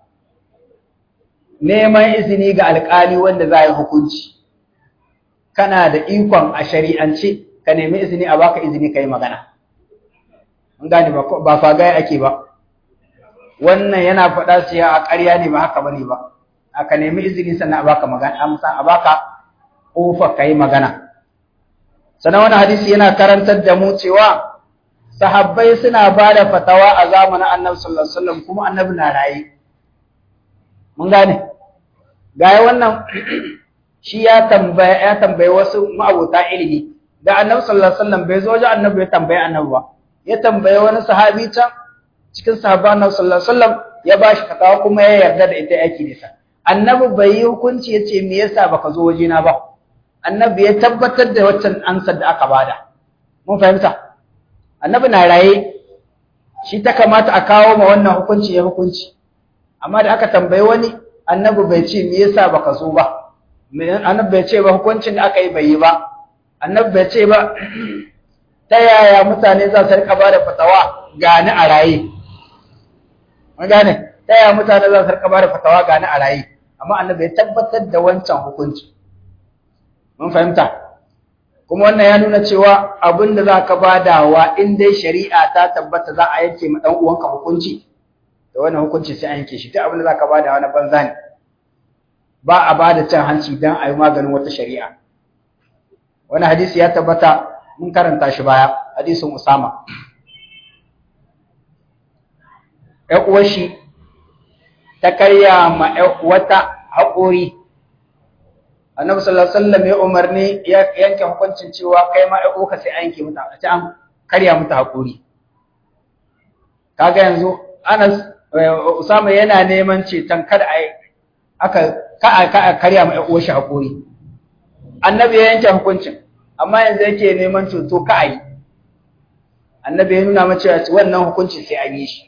neman izini ga alƙali wanda za yi hukunci kana da ikon a shari'ance ka nemi izini a baka izini ka yi magana. Mun gane ba fagaya ake ba. Wannan yana faɗa su a ƙarya ne ba haka bane ba. Aka nemi izini sannan a baka magana, amsa a baka ƙofa ka yi magana. Sannan wani hadisi yana karantar da mu cewa sahabbai suna ba da fatawa a zamanin annabi sallallahu alaihi wasallam kuma annabi na raye. Mun gane? Gaya wannan shi ya tambaye ya tambaye wasu ma'abota ilimi da annabi sallallahu alaihi wasallam bai zo wajen annabi ya tambaye annabi ba ya tambaye wani sahabi can cikin sahabban annabi sallallahu alaihi wasallam ya bashi fatawa kuma ya yarda da ita yake da ita annabi bai yi hukunci yace me yasa baka zo waje na ba annabi ya tabbatar da waccan ansar da aka bada mun fahimta annabi na raye shi ta kamata a kawo ma wannan hukunci ya hukunci amma da aka tambaye wani annabi bai ce me yasa baka zo ba annabi bai ce ba hukuncin da aka yi bai yi ba annabi bai ce ba ta yaya mutane za su rika bada fatawa gani a raye mun gane ta yaya mutane za su rika bada fatawa gani a raye amma annabi ya tabbatar da wancan hukunci mun fahimta kuma wannan ya nuna cewa abin da za ka badawa in dai shari'a ta tabbata za a yanke ma dan uwanka hukunci da wannan hukunci sai an yanke shi duk abin da za ka badawa na banza ne ba a bada cin hanci dan a yi maganin wata shari'a wani hadisi ya tabbata mun karanta shi baya hadisin Usama ƴan uwar shi ta karya ma ƴan wata haƙori annabi sallallahu alaihi wasallam ya umarni ya yanke hukuncin cewa kai ma ai ka sai an yanke mata a ci an karya mata hakuri kaga yanzu Anas Usama yana neman ceton kada ai aka ka ka karya ma uwar shi hakuri annabi ya yanke hukuncin amma yanzu yake neman ceto ka ai annabi ya nuna mace wannan hukunci sai an yi shi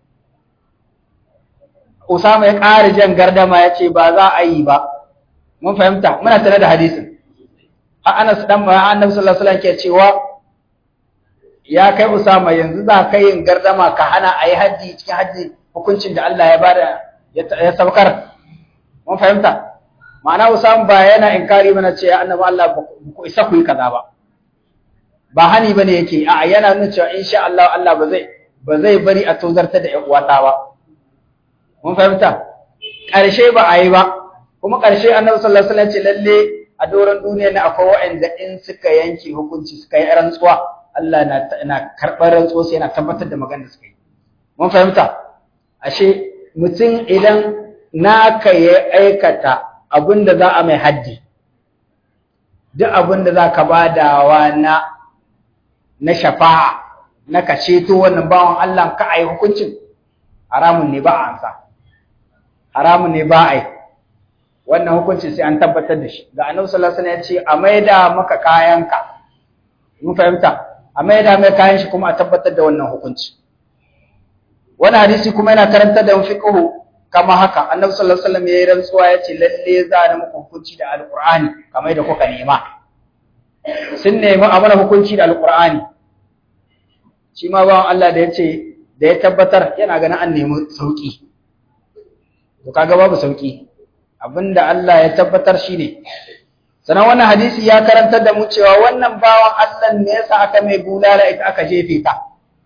Usama ya ƙara jan gardama ya ce ba za a yi ba mun fahimta muna tare da hadisin har Anas dan Annabi sallallahu alaihi wasallam ke cewa ya kai Usama yanzu za ka yin gardama ka hana ayi haji cikin haji hukuncin da Allah ya bada ya saukar mun fahimta ma'ana Usama ba yana inkari mana ce ya Annabi Allah ku isa ku yi kaza ba ba hani bane yake a yana nuna cewa insha Allah Allah ba zai ba zai bari a tozarta da ƴan uwata ba mun fahimta ƙarshe ba a yi ba kuma ƙarshe annabi sallallahu alaihi wasallam ce lalle a doron duniya ne akwai waɗanda in suka yanke hukunci suka yi rantsuwa Allah na na karɓar rantsuwa sai yana tabbatar da maganar da suka yi mun fahimta ashe mutum idan naka ya aikata abin da za a mai haddi duk abin da za ka badawa na na shafa'a na ka ceto wannan bawan Allah ka a yi hukuncin haramun ne ba a ansa haramun ne ba a yi wannan hukuncin sai an tabbatar da shi ga annabi sallallahu alaihi wasallam ya ce a maida maka kayanka mun fahimta a maida mai kayan shi kuma a tabbatar da wannan hukunci wannan hadisi kuma yana karantar da fiqhu kama haka annabi sallallahu alaihi wasallam ya yi rantsuwa ya ce lalle za a muku hukunci da alqur'ani kamar da kuka nema sun nemi a mana hukunci da alqur'ani shi ma bawan Allah da ya ce da ya tabbatar yana ganin an nemi sauki to kaga babu sauki abinda Allah ya tabbatar shine sanan wannan hadisi ya karantar da mu cewa wannan bawan Allah ne yasa aka mai bulala ita aka jefe ta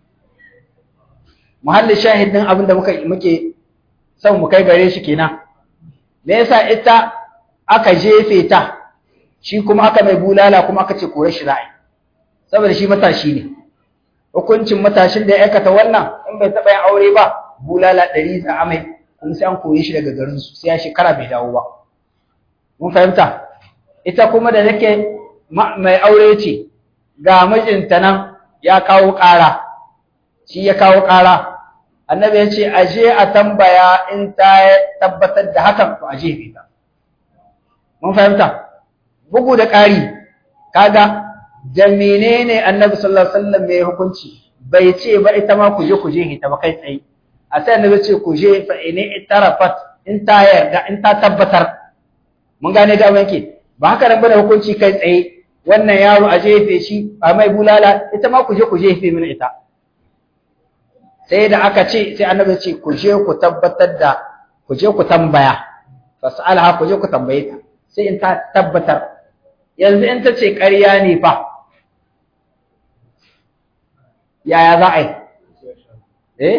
muhalli shahidin abinda muka muke son mu kai gare shi kenan me yasa ita aka jefe ta shi kuma aka mai bulala kuma aka ce kore shi za'i saboda shi matashi ne hukuncin matashin da ya aikata wannan in bai taɓa yin aure ba bulala ɗari za a mai kuma sai an koye shi daga garinsu sai ya shekara bai dawo ba mun fahimta ita kuma da nake mai aure ce ga mijinta nan ya kawo ƙara shi ya kawo ƙara annabi ya ce aje a tambaya in ta tabbatar da hakan to aje bai ta mun fahimta bugu da ƙari kaga da menene annabi sallallahu alaihi wasallam mai hukunci bai ce ba ita ma ku je ku je ita ba kai tsaye a sai annabi ce ku je fa in itarafat in ta yarda in ta tabbatar mun gane da wanke ba haka nan bane hukunci kai tsaye wannan yaro a jefe shi a mai bulala ita ma ku je ku jefe mini ita sai da aka ce sai annabi ce ku je ku tabbatar da ku je ku tambaya fas'alha ku je ku tambaye ta sai in ta tabbatar yanzu in ta ce ƙarya ne fa yaya za a yi eh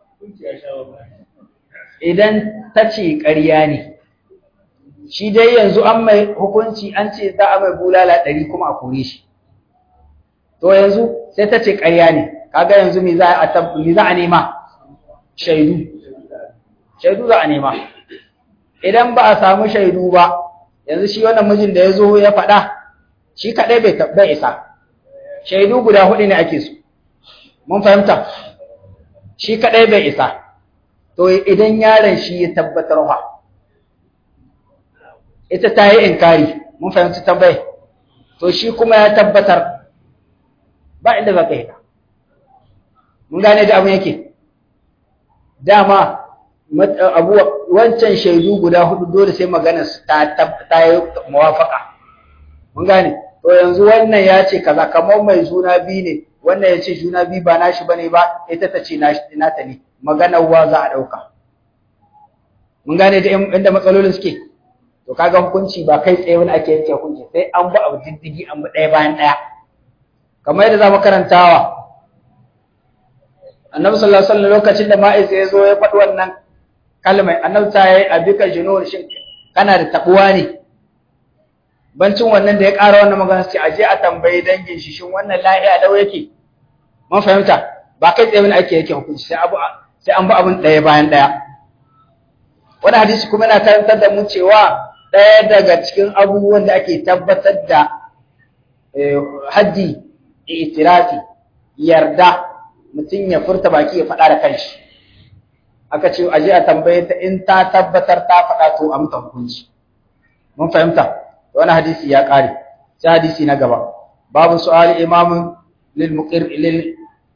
idan ta ce ƙarya ne shi dai yanzu an mai hukunci an ce za a mai bulala ɗari kuma a kore shi to yanzu sai ta ce ƙarya ne kaga yanzu me za a me za a nema shaidu shaidu za a nema idan ba a samu shaidu ba yanzu shi wannan mijin da ya zo ya faɗa shi kaɗai bai bai isa shaidu guda huɗu ne ake so mun fahimta shi kaɗai bai isa to idan yaron shi ya tabbatar wa ita ta yi inkari mun fahimci tambayi to shi kuma ya tabbatar ba inda za ka yi mun gane da abin yake dama abu wancan shaidu guda hudu dole sai magana ta ta yi muwafaka mun gane to yanzu wannan ya ce kaza kamar mai juna biyu ne wannan ya ce juna biyu ba nashi bane ba ita ta ce nata ne maganar wa za a dauka mun gane da inda matsalolin suke to kaga hukunci ba kai tsaye wani ake yanke hukunci sai an bi abu diddigi an bi ɗaya bayan ɗaya kamar yadda za mu karantawa annabi sallallahu alaihi wasallam lokacin da ma'iz ya zo ya faɗi wannan kalmai annabi ta yi abika junur shin kana da tabuwa ne bancin wannan da ya ƙara wannan magana sai aje a tambayi dangin shi shin wannan lahiya dau yake mun fahimta ba kai tsaye wani ake yake hukunci sai abu sai an bi abin ɗaya bayan ɗaya wani hadisi kuma yana karantar da mu cewa ɗaya daga cikin abubuwan da ake tabbatar da haddi itirafi yarda mutum ya furta baki ya faɗa da kanshi aka ce aje a tambaye ta in ta tabbatar ta faɗa to a mutan hukunci mun fahimta wani hadisi ya ƙare sai hadisi na gaba babu su'ali imamun lil muqir lil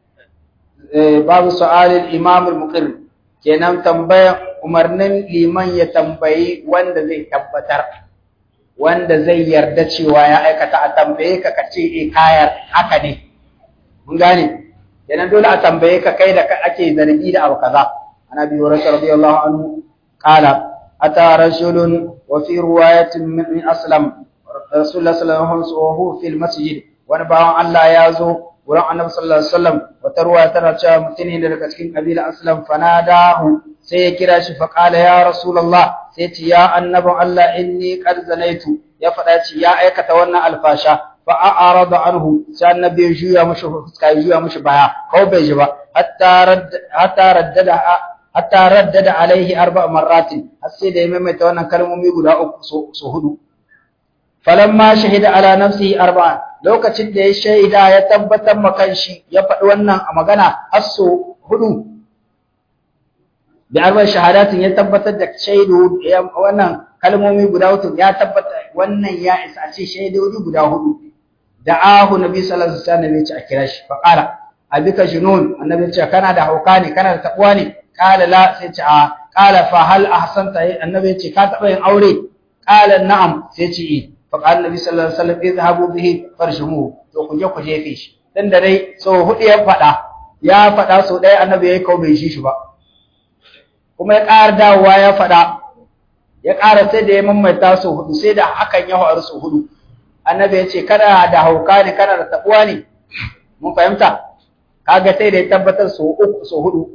babu su'ali imam al muqir kenan tambaya umarnin liman ya tambayi wanda zai tabbatar wanda zai yarda cewa ya aikata a tambaye ka ka ce eh kayar haka ne mun gane kenan dole a tambaye ka kai da ake zargi da abu kaza ana bi hurairah radiyallahu anhu qala ata rajulun wa fi riwayatin min aslam rasulullah sallallahu alaihi wasallam fil masjid wani bawan Allah ya zo wurin annabi sallallahu alaihi wasallam wata ruwa tana cewa mutum ne daga cikin kabila aslam fanadahu sai ya kira shi fa qala ya rasulullah sai ce ya annabin Allah inni qad zanaitu ya faɗa ce ya aikata wannan alfasha fa a'rada anhu sai annabi ya juya mushi fuska ya juya mushi baya ko bai ji ba hatta radda hatta raddada hatta raddada alaihi arba marratin har sai da ya maimaita wannan kalmomi guda uku so hudu falamma shahida ala nafsihi arba'a lokacin da ya shaida ya tabbatar ma kanshi ya faɗi wannan a magana har so hudu bi arba shahadatin ya tabbatar da shaidu wannan kalmomi guda hudu ya tabbata wannan ya isa a ce shaidodi guda hudu da ahu nabi sallallahu alaihi wasallam ya ce a kira shi fa qala abika junun annabi ya ce kana da hauka ne kana da tabuwa ne qala la sai ce a qala fa hal ahsanta annabi ya ce ka taba yin aure qala na'am sai ce eh fa qala nabi sallallahu alaihi wasallam idhabu bihi farshumuhu to ku je ku jefe shi dan da dai so hudu ya fada ya fada so dai annabi ya kawo bai shi shi ba kuma ya ƙara dawowa ya faɗa ya ƙara sai da ya mamaita su hudu sai da hakan ya faru su hudu annabi ya ce kana da hauka ne kana da tabuwa ne mun fahimta kaga sai da ya tabbatar su uku su hudu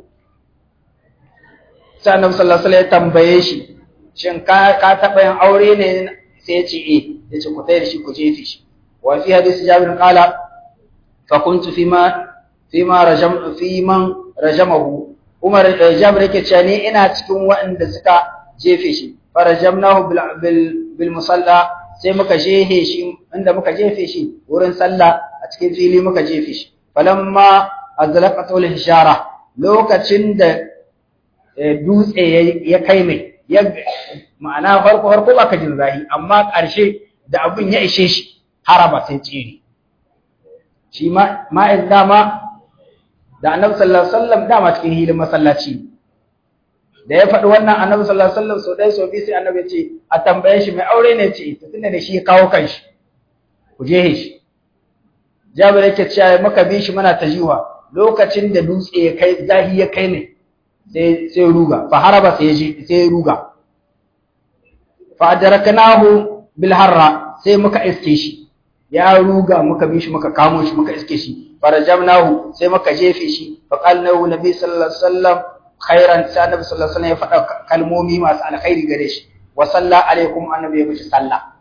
sai annabi sallallahu alaihi wasallam ya tambaye shi shin ka ka taɓa yin aure ne sai ya ce eh ya ce ku tsaye da shi ku jefe shi wa fi hadisi jabir qala fa kuntu fima fima rajam fi man rajamahu Umar Jabir yake cewa ni ina cikin waɗanda suka jefe shi farajamnahu bil bil, bil musalla sai muka jefe shi inda muka jefe shi wurin sallah a cikin fili muka jefe shi falamma azlaqatul hishara lokacin da dutse ya kai mai ya ma'ana farko farko ba ka jin zahi amma ƙarshe da abin ya ishe shi haraba sai tsiri shi ma ma'iz dama da annabi sallallahu alaihi wasallam dama cikin hilin masallaci da ya faɗi wannan annabi sallallahu alaihi wasallam so dai so bi sai annabi ce a tambaye shi mai aure ne ce to tunda da shi ya kawo kanshi ku je shi Jabir yake cewa muka bi shi muna tajiwa lokacin da dutse ya kai zahi ya kai ne sai sai ruga fa haraba sai je sai ruga fa adraknahu bil harra sai muka iske shi ya ruga muka bi shi muka kamo shi muka iske shi farajamnahu sai muka jefe shi fa qalnahu nabi sallallahu alaihi wasallam khairan sai annabi sallallahu alaihi wasallam ya faɗa kalmomi masu alkhairi gare shi wa salla alaikum annabi ya mishi sallah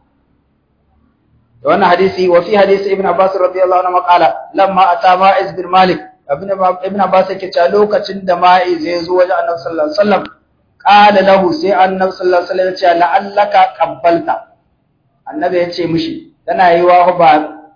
da wannan hadisi wa fi hadisi ibn abbas radiyallahu anhu qala lamma ata ma'iz bin malik ibn ibn abbas yake cewa lokacin da ma'iz ya zo wajen annabi sallallahu alaihi wasallam qala lahu sai annabi sallallahu alaihi wasallam ya ce la'allaka qabbalta annabi ya ce mishi tana yi wa ba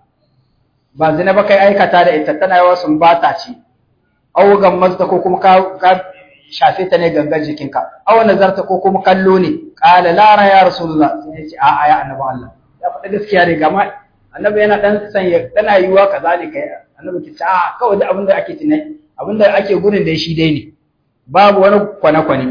ba zina ba kai aikata da ita tana yi wa sun bata ce aw gammazta ko kuma ka, ka shafe ta ne gangan jikinka aw nazarta ko kuma kallo ne qala la ra ya rasulullah sai ya ce a a ya annabi Allah ya faɗa gaskiya ne gama annabi yana dan sanya tana yi wa kaza ne kai annabi ki ce a kawai da abin da ake tunai abin da ake gurin da shi dai ne babu wani kwane-kwane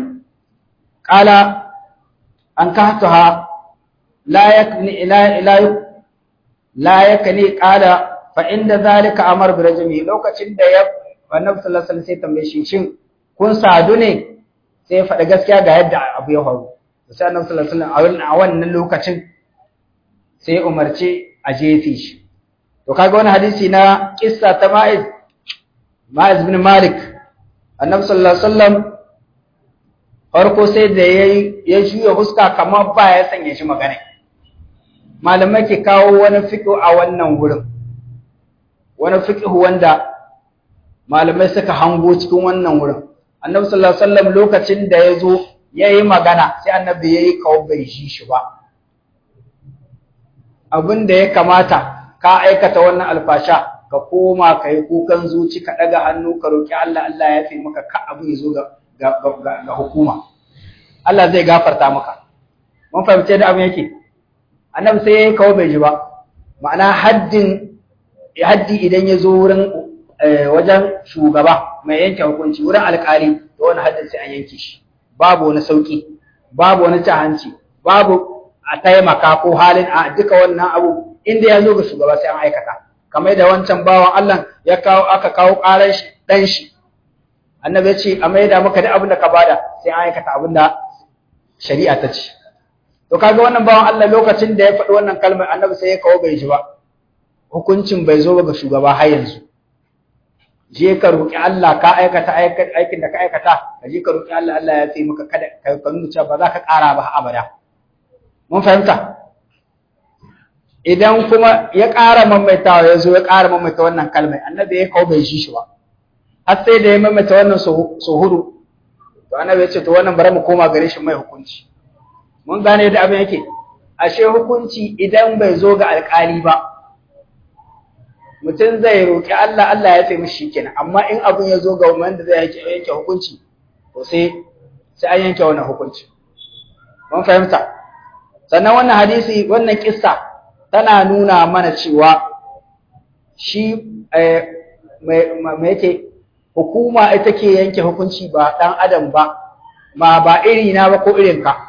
qala an kahtaha la yakni la la la yakni qala fa inda zalika amar bi rajmi lokacin da ya annabi sallallahu alaihi wasallam sai tambaye shi shin kun sadu ne sai faɗa gaskiya ga yadda abu ya faru sai annabi sallallahu alaihi wasallam a wannan lokacin sai umarce a jefe shi to kaga wani hadisi na kissa ta Ma'iz Ma'iz bin Malik annabi sallallahu alaihi wasallam farko sai da ya juya huska kamar ba ya sanya shi magana malamai ke kawo wani fiqh a wannan wurin wani fiqh wanda malamai suka hango cikin wannan wurin annabi sallallahu alaihi wasallam lokacin da ya zo yayi magana sai annabi yayi kawo bai shi shi ba abin da ya kamata ka aikata wannan alfasha ka koma ka yi kukan zuci ka ɗaga hannu ka roƙi Allah Allah ya fi maka ka abu ya zo ga hukuma Allah zai gafarta maka mun fahimce da abin yake annabi sai ya yi kawo bai ji ba ma'ana haddin haddi idan ya zo wurin wajen shugaba mai yanke hukunci wurin alƙali da wani haddin sai an yanke shi babu wani sauƙi babu wani cin hanci babu a taimaka ko halin a duka wannan abu inda ya zo ga shugaba sai an aikata kamar da wancan bawan Allah ya kawo aka kawo ƙaran shi dan shi annabi ya ce a maida maka da abin da ka bada sai an aikata abin da shari'a ta ce to kaga wannan bawan Allah lokacin da ya faɗi wannan kalmar annabi sai ya kawo bai ji ba hukuncin bai zo ga shugaba har yanzu je ka roƙi Allah ka aikata aikin da ka aikata ka je ka roƙi Allah Allah ya tsaye maka kada ka nuna cewa ba za ka ƙara ba abada mun fahimta idan kuma ya ƙara maimaitawa ya zo ya ƙara maimaita wannan kalmai annabi ya kawo bai shi shi ba har sai da ya maimaita wannan so hudu to annabi ya ce to wannan bari mu koma gare shi mai hukunci mun gane da abin yake ashe hukunci idan bai zo ga alƙali ba mutum zai roƙi Allah Allah ya taimi shi kenan amma in abin ya zo ga wanda zai yanke hukunci to sai sai an yanke wannan hukunci mun fahimta sannan wannan hadisi wannan kissa tana nuna mana cewa shi mai yake hukuma ita ke yanke hukunci ba ɗan adam ba ma ba iri na ba ko irin ka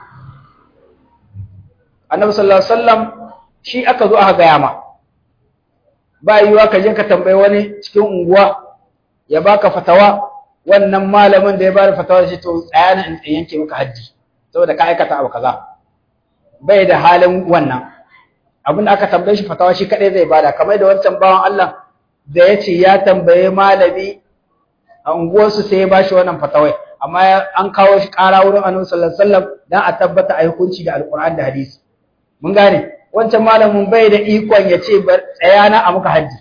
annabi sallallahu alaihi wasallam shi aka zo aka gaya ma ba yiwa ka je ka tambayi wani cikin unguwa ya baka fatawa wannan malamin da ya bada fatawa shi to tsaya na in yanke maka haddi saboda ka aikata abu kaza bai da halin wannan abin da aka tambaye shi fatawa shi kadai zai bada kamar da wancan bawan Allah da ya ce ya tambaye malami a unguwarsu sai ya bashi wannan fatawai amma an kawo shi ƙara wurin annabi sallallahu alaihi wasallam dan a tabbata a hukunci da alqur'ani da hadisi mun gane wancan malamin bai da ikon ya ce tsaya na a muka haddi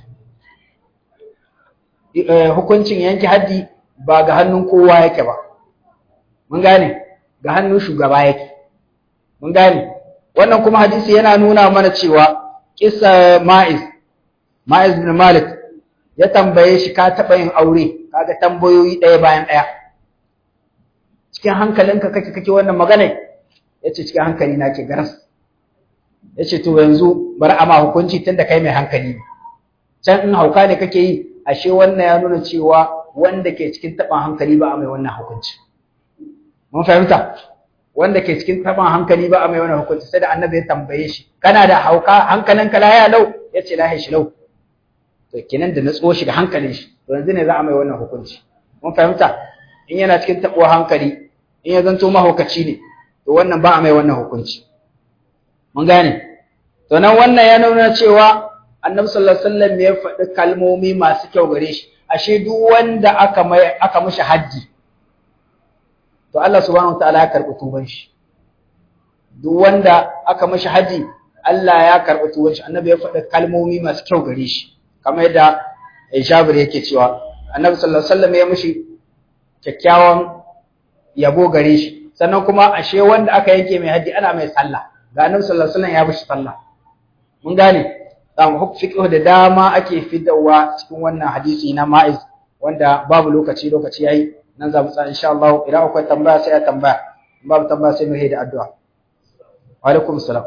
hukuncin yanke haddi ba ga hannun kowa yake ba mun gane ga hannun shugaba yake mun gane wannan kuma hadisi yana nuna mana cewa kisa ma'iz ma'iz bin malik ya tambaye shi ka taɓa yin aure kaga tambayoyi ɗaya bayan ɗaya cikin hankalinka kake kake wannan magana ya ce cikin hankali na ke garas ya ce to yanzu bari a ma hukunci tun da kai mai hankali ne can in hauka ne kake yi ashe wannan ya nuna cewa wanda ke cikin taɓin hankali ba a mai wannan hukunci mun fahimta wanda ke cikin taɓin hankali ba a mai wannan hukunci sai da annabi ya tambaye shi kana da hauka hankalinka laya lau ya ce lahi shi lau to kenan da natsuwa shi da hankalin shi to yanzu ne za a mai wannan hukunci mun fahimta in yana cikin taɓuwa hankali in ya zanto mahaukaci ne to wannan ba a mai wannan hukunci mun gane to nan wannan ya nuna cewa annabi sallallahu alaihi wasallam ya faɗi kalmomi masu kyau gare shi ashe duk wanda aka mai aka mishi haddi to Allah subhanahu wataala ya karɓi tuban shi duk wanda aka mishi haddi Allah ya karɓi tuban shi annabi ya faɗi kalmomi masu kyau gare shi kamar yadda Jabir yake cewa annabi sallallahu alaihi wasallam ya mishi kyakkyawan yabo gare shi sannan kuma ashe wanda aka yanke mai haddi ana mai sallah ga annabi sallallahu alaihi wasallam ya bishi sallah mun gane zamu fiqh da dama ake fidawa cikin wannan hadisi na ma'iz wanda babu lokaci lokaci yayi nan za mu tsaya insha Allah idan akwai tambaya sai a tambaya babu tambaya sai mu yi da addu'a wa alaikum salam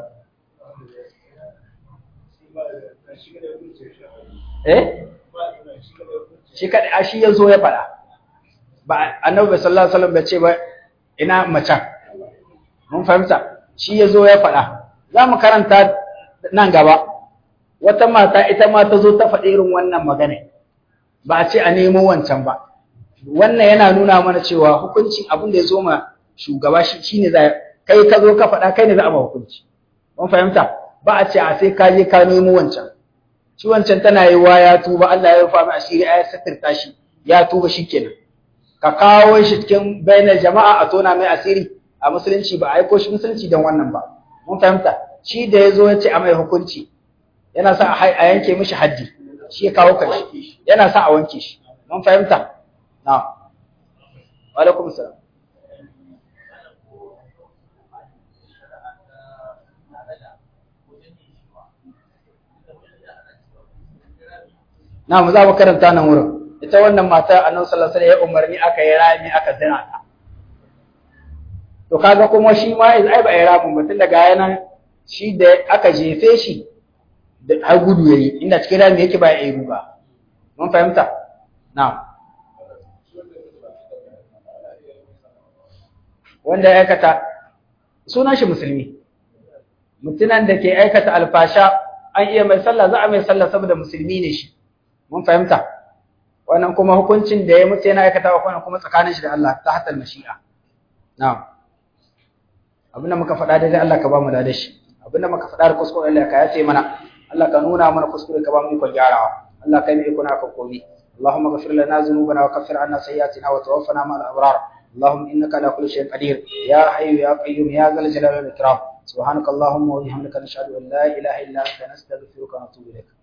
eh shi kada a shi yazo ya fada ba annabi sallallahu alaihi wasallam bai ce ba ina macen mun fahimta shi yazo ya fada za mu karanta nan gaba wata mata ita ma ta zo ta faɗi irin wannan magana ba a ce a nemo wancan ba wannan yana nuna mana cewa hukuncin abin da ya zo ma shugaba shi shine za kai ka zo ka faɗa kai ne za a ba hukunci mun fahimta ba a ce a sai ka je ka nemo wancan shi wancan tana yi wa ya tuba Allah ya rufa mai asiri ya satirta shi ya tuba shikenan ka kawo shi cikin bainar jama'a a tona mai asiri a musulunci ba a aiko shi musulunci don wannan ba mun fahimta shi da ya zo ya ce a mai hukunci yana sa a yanke mishi haddi shi ya kawo kashi yana sa a wanke shi mun fahimta na wa alaikum salam na mu za mu karanta nan wurin ita wannan mata annabi sallallahu alaihi wasallam ya umarni aka yi rami aka zina ta to kaga kuma shi ma ai ba ya ramin mutum daga yana shi da aka jefe shi da har gudu yayi inda cikin rami yake ba ya yi ruga mun fahimta na'am wanda ya aikata sunan shi musulmi mutunan da ke aikata alfasha an iya mai sallah za a mai sallah saboda musulmi ne shi mun fahimta wannan kuma hukuncin da ya mutu yana aikata wa kuma tsakanin shi da Allah ta hatal mashi'a na'am abinda muka faɗa daidai Allah ka ba mu da shi abinda muka faɗa da kuskure Allah ka yace mana Allah ka nuna mana kuskure ka ba mu ikon gyarawa Allah kai ne ikon aka komi اللهم اغفر لنا ذنوبنا وكفر عنا سيئاتنا وتوفنا مع الابرار اللهم انك على كل شيء قدير يا حي يا قيوم يا ذا الجلال والاكرام سبحانك اللهم وبحمدك نشهد ان لا اله الا انت نستغفرك ونتوب اليك